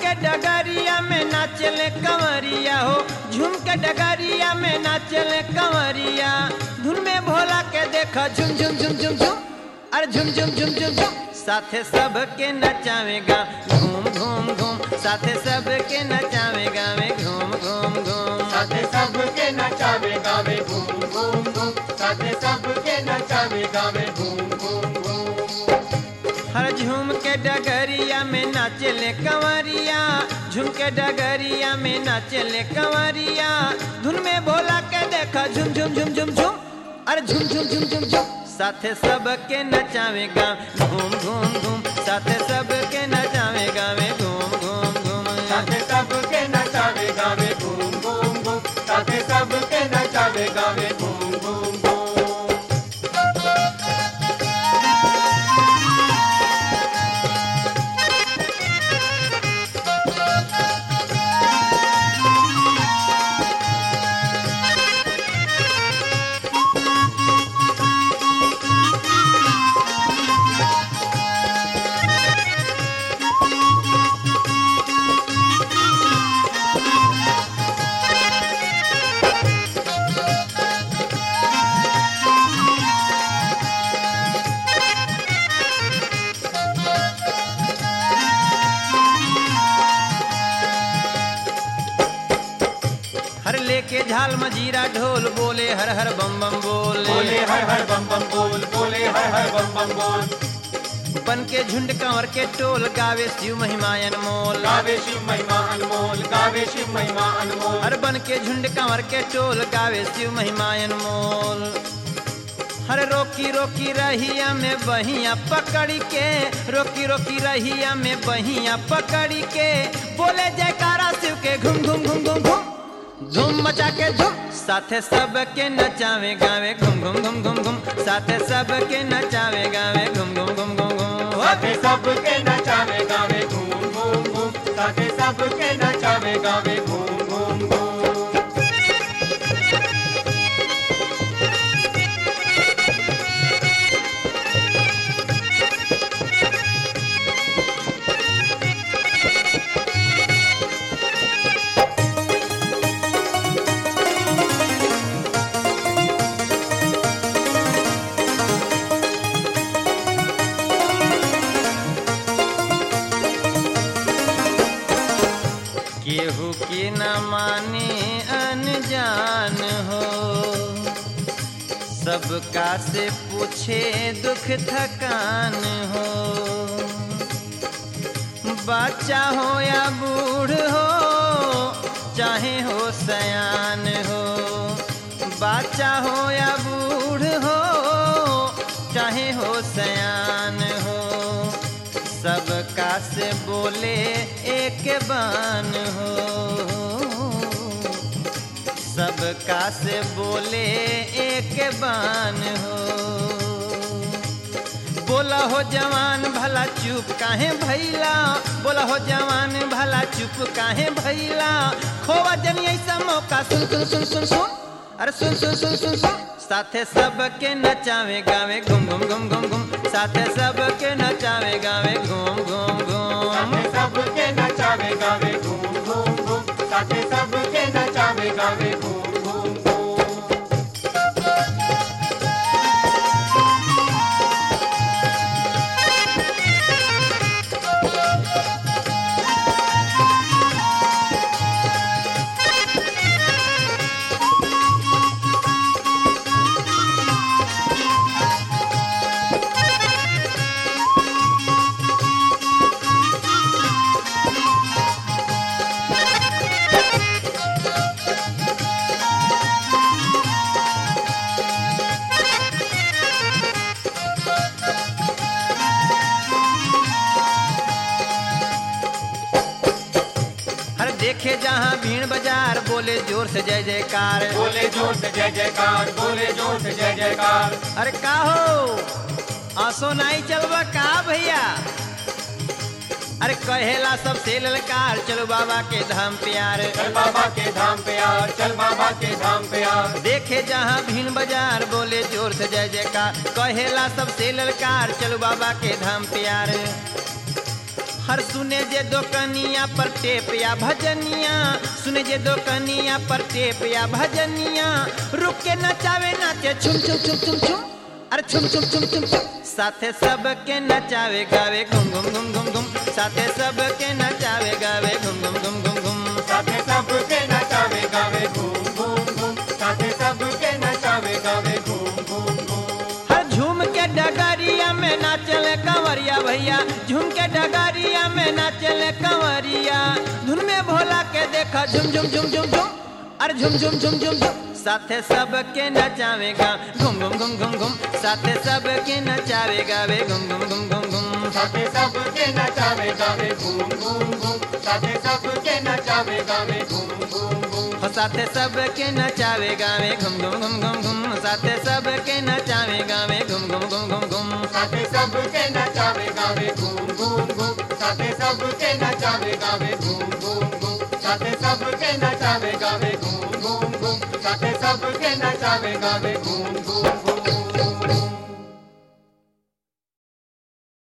के डगरिया में नाचले कंवरिया हो झूम के डगरिया में नाचले कंवरिया धुन में भोला के देखा झुम झुम झुम झुम झुम अरे झुम झुम झुम झुम झुम साथे सब के नचावेगा घूम घूम घूम साथे सब के नचावेगा वे घूम घूम घूम साथे सबके नचावे गावे घूम घूम घूम साथे सबके नचावे गावे घूम घूम घूम हर झूम के डगरिया में नाचले कंवरिया झूम के डगरिया में नाचले कंवरिया धुन में भोला के देखा झुम झुम झुम झुम झुम अरे झुम झुम झुम झुम झुम साथे सब के नचावेगा घूम घूम घूम साथे सब के नचावेगा वे घूम घूम घूम साथे सबके नचावे गावे घूम घूम घूम साथे सबके नचावे गावे घूम घूम घूम हर लेके झाल मजीरा ढोल बोले हर हर बम बम बोले बोले हर हर बम बम बोल बोले हर हर बम बम बोल बन के झुंड कंवर के टोल गावे शिव महिमायन मोल गावे शिव महिमा अनमोल गावे शिव महिमा अनमोल हर बन के झुंड कंवर के टोल गावे शिव महिमायन मोल हर रोकी रोकी रहिया में बहिया पकड़ के रोकी रोकी रहिया में बहिया पकड़ के बोले जयकारा शिव के घुम घुम घुम घुम घुम धूम मचा के धूम साथे सब के नचावे गावे घुम घुम घुम घुम घुम साथे सब के नचावे गावे घुम घुम घुम घुम घुम साथे सबके नचावे गावे घूम घूम घूम साथे सबके नचावे गावे घूम घूम घूम केहू के न माने अनजान हो सबका से पूछे दुख थकान हो बच्चा हो या बूढ़ हो चाहे हो सयान हो बच्चा हो या बूढ़ हो चाहे हो सयान हो सबका से बोले एक बान हो सबका से बोले एक बान हो बोला हो जवान भला चुप काहे भैला बोला हो जवान भला चुप काहे भैला खोवा जनी ऐसा मौका सुन सुन सुन सुन सुन अरे सुन सुन सुन सुन सुन साथे सबके नचावे गावे घूम घूम घूम घूम घूम साथे सबके नचावे गावे घूम घूम घूम साथे सबके नचावे गावे घूम घूम घूम साथे सबके नचावे गावे घूम घूम घूम हर देखे जहाँ भीड़ बाजार बोले जोर से जय जयकार बोले जोर से जय जयकार बोले जोर से जय जयकार अरे का हो आंसू नहीं चलबा का भैया अरे कहेला सबसे ललकार चलो बाबा के धाम प्यार चल बाबा के धाम पे यार चल बाबा के धाम पे यार देखे जहाँ भीड़ बाजार बोले जोर से जय जयकार कहेला सबसे ललकार चलो बाबा के धाम प्यार हर सुने जे दो कनिया पर टेप या भजनिया सुने जे दो कनिया पर टेप या भजनिया रुक के नचावे नाचे छुम छुम छुम छुम छुम अरे छुम छुम छुम छुम छुम साथे सब के नचावे गावे घुम घुम घुम घुम घुम साथे सब के नचावे गावे घुम घुम घुम घुम घुम साथे सबके नचावे गावे घूम घूम घूम साथे सबके नचावे गावे घूम घूम घूम हर झूम के डगरिया में नाचले कंवरिया भैया झूम के डगरिया में नाचले कंवरिया धुन में भोला के देखा झुम झुम झुम झुम झुम अरे झुम झुम झुम झुम झुम साथे सब के नचावेगा घुम घुम घुम घुम घुम साथे सब के नचावेगा वे घुम घुम घुम घुम घुम साथे सबके नचावे गावे घूम घूम घूम साथे सबके नचावे गावे घूम घूम घूम हो साथे सब के नचावेगा वे घुम घुम घुम घुम घुम साथे सब के नचावेगा वे घुम घुम घुम घुम घुम साथे सबके नचावे गावे घूम घूम घूम साथे सबके नचावे गावे घूम घूम घूम साथे सबके नचावे गावे घूम घूम घूम साथे सबके नचावे गावे घूम घूम घूम